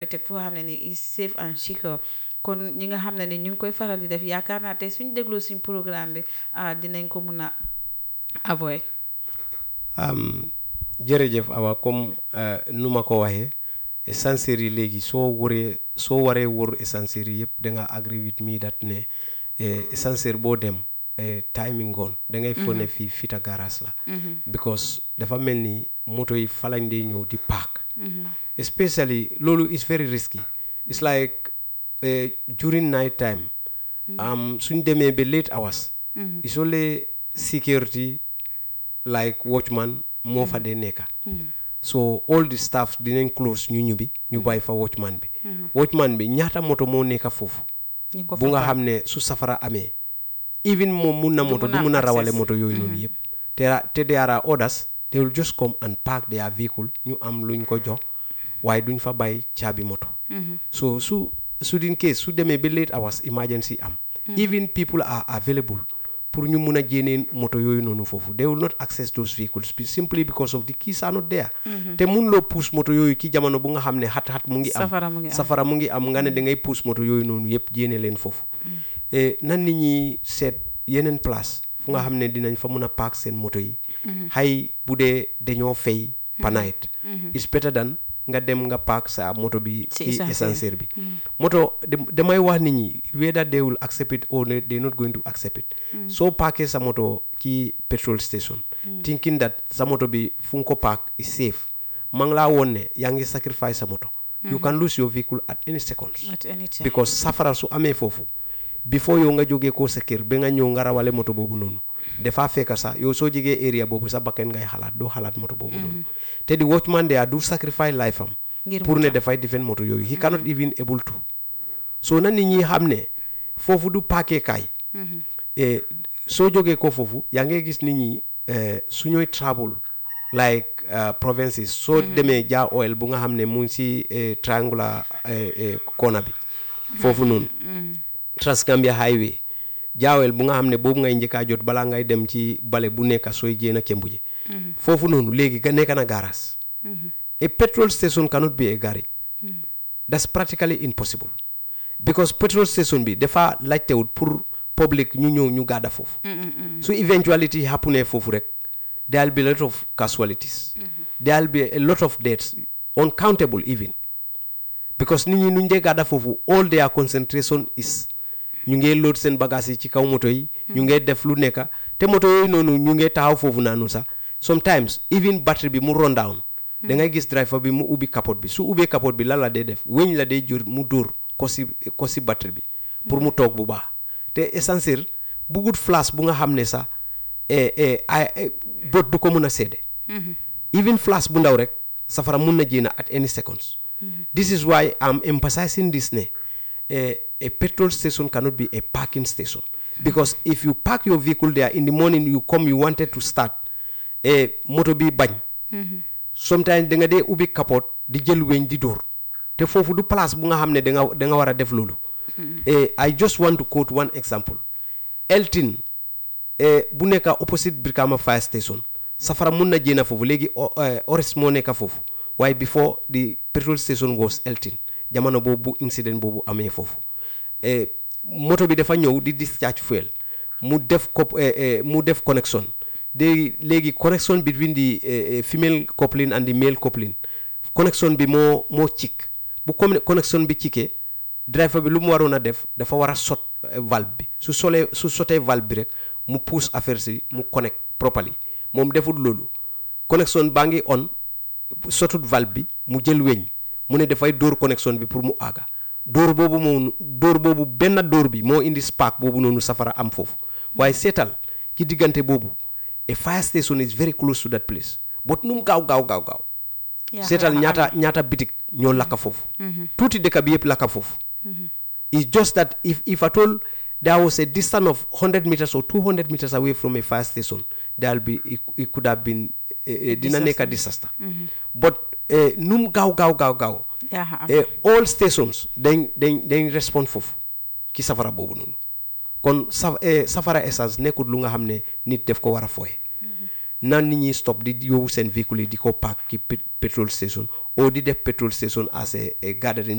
teg foo xam ne ni is safe and secure kon ñi nga xam ne ni ñu ngi koy faral di def yaakaar naa tey suñ dégloo suñ programme bi ah dinañ ko mun a avoid jërëjëf awa comme nu ma ko waxee essentiel yi léegi soo waree soo waree wër essentiel yi yëpp da nga agree with me that ne essentiel boo dem timing ngoon da ngay fone fii fita garage la because dafa mel ni moto yi fa lañ dee ñëw di park especially loolu is very risky it's like during night time suñ demee ba late hours it's only security like watchman moo fa dee nekka so all the staff dinañ close ñu ñubbi ñu bàyyi fa watchman bi watchman bi ñaata moto moo nekka foofu bu nga xam ne su safara amee even moom mun na moto du mun a rawale moto yooyu noonu yëpp te te there are others they will just come and park their vehicle ñu am luñ ko jox waaye duñ fa bàyyi caabi moto so su su in case su demee ba late hours emergency am even people are available pour ñu mun a jéenee moto yooyu noonu foofu they will not access those vehicles simply because of the keys are not there te mun loo puus moto yooyu ki jamono bu nga xam ne xat-xat mu ngi am safara mu ngi am nga ne da ngay puus moto yooyu noonu yëpp jéene leen foofu nan nit ñi seet yeneen place fu nga xam ne dinañ fa mun a park seen moto yi xay bu dee dañoo fay panayit it's better than nga dem nga park sa moto bi ci essentiel bi moto damay wax nit ñi whether they will accept it or they not going to accept it soo parkee sa moto ci petrol station thinking that sa moto bi fu nga ko park is safe ma ngi laa woon ne yaa ngi sacrifice sa moto you can lose your vehicle at any seconds because safara su amee foofu before yow nga jógee ko sa kër ba nga ñëw nga rawale moto boobu noonu dafa fekk sax yow soo jegee area boobu sa bakken ngay xalaat doo xalaat moto boobu noonu te di watchman there du sacrifice life am pour ne dafay defend moto yooyu he cannot even able to so na nit ñi xam ne foofu du paake kaay soo jógee ko foofu yaa ngay gis nit ñi su ñooy travel like provinces soo demee jaa oil bu nga xam ne mu ngi si triangular corner bi foofu noonu Transgambia highway jaawel bu nga xam ne boobu ngay njëkkaa jot balaa ngay dem ci bale bu nekka sooy jéen a kembu ji foofu noonu léegi ga nekk na garage a petrol station cannot be a garage that's practically impossible because petrol station bi dafa laajtewut pour public ñu ñëw ñu gàdda foofu su eventuality happen foofu rek there will be a lot of casualties there will be a lot of deaths uncountable even because nit ñi nuñ dee gàdda foofu all their concentration is ñu ngee load seen bagage yi ci kaw moto yi ñu ngee def lu nekka te moto yooyu noonu ñu ngee taxaw foofu naanu sax sometimes even battery bi mu run down da ngay gis driver bi mu ubbi capote bi su ubbee capote bi lan la dee def weñ la dee jur mu dóor ko si ko si battery bi pour mu toog bu baax te essentiel bugut flash bu nga xam ne sax bot du ko mun a seede even flash bu ndaw rek safara mun na jéena at any seconds this is why I'm emphasizing this ne a petrol station cannot be a parking station because if you park your vehicle there in the morning you come you wanted to start a moto bi bañ sometimes da nga dee ubbi capote di jël weñ di dóor te foofu du place bu nga xam ne da nga da nga war a def loolu I just want to quote one example Elton bu nekka opposite Brikama fire station safara mun na jéena foofu léegi ores moo nekka foofu waaye before the petrol station was Elton jamono boobu incident boobu amee foofu moto bi dafa ñëw di discharge fuel mu def ko mu def connection de léegi connection between the female coupling and the male coupling connection bi moo moo cik bu connection bi cikee driver bi lu mu waroon a def dafa war a sot valve bi su solee su sotee valve bi rek mu pousse affaire si mu connect properly moom deful loolu connection baa ngi on sotut valve bi mu jël weñ mu ne dafay dóor connection bi pour mu àgga dóor boobu moom dóor boobu benn dóor bi moo indi spark boobu noonu safara am foofu waaye seetal ci diggante boobu a fire station is very close to that place but nu mu gaaw gaaw gaaw gaaw seetal ñaata ñaata bitik ñoo lakka foofu tuuti dëkk bi yëpp lakka foofu it's just that if if at all there was a distance of 100 meters or 200 meters away from a fire station there will be it, it could have been dina nekk a disaster but nu mu gaaw gaaw gaaw gaaw all stations dañ dañ dañ respond foofu ci safara boobu noonu kon sa safara essence nekkul lu nga xam ne nit def ko war a fooye na nit ñi stop di yóbbu seen véhicule yi di ko park ci petrol station ou di def petrol station as a gathering